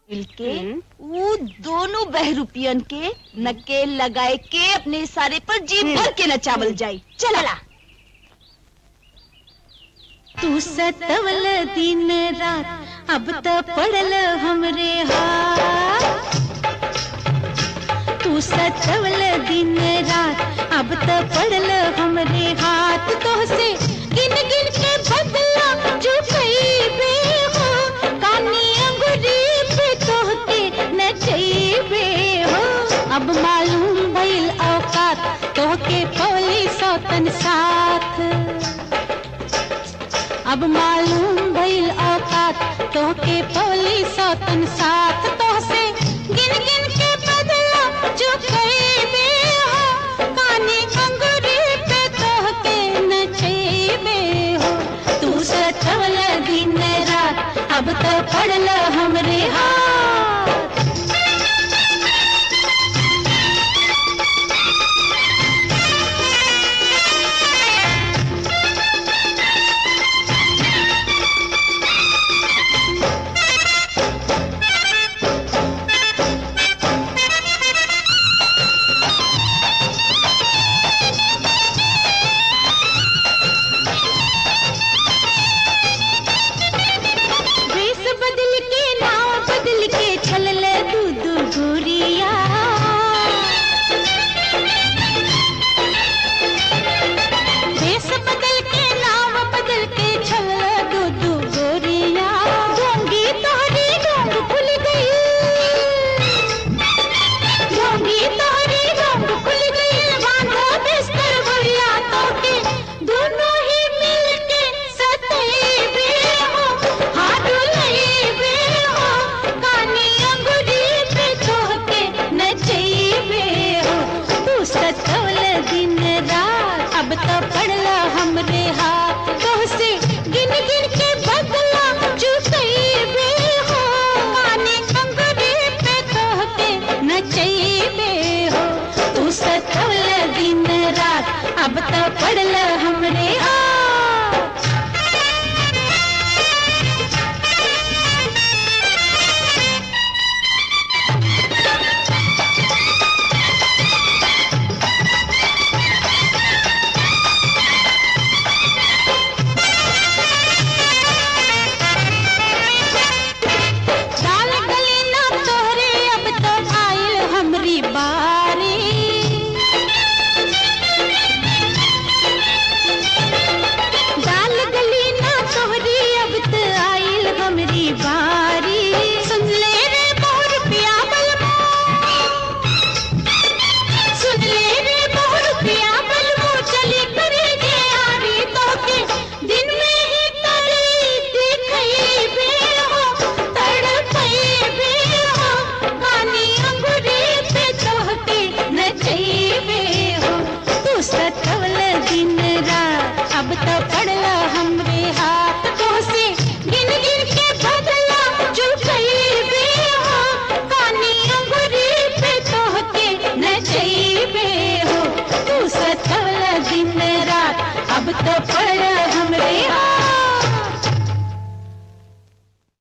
मिलके वो दोनों बहरूपियन के नकेल लगाए के अपने सारे पर जी भर के नचावल जाई चला तू सतवल दिन रात अब त पड़ल हमरे हाथ तू सतवल दिन रात अब त पड़ल हमरे हाथ तो से गिन गिन के बदला जो कईबे हो कानी अंगुरी पे तोहके नचईबे हो अब मालूम भइल औकात तोहके पौली सौतन साथ अब मालूम भइल औकात तोहके पौली सौतन साथ तोहसे गिन गिन के बदला जो कईबे हो कानी अंगूरी पे तोहके नचईबे हो तू सतवल दिन रात अब तो पड़ल हमरे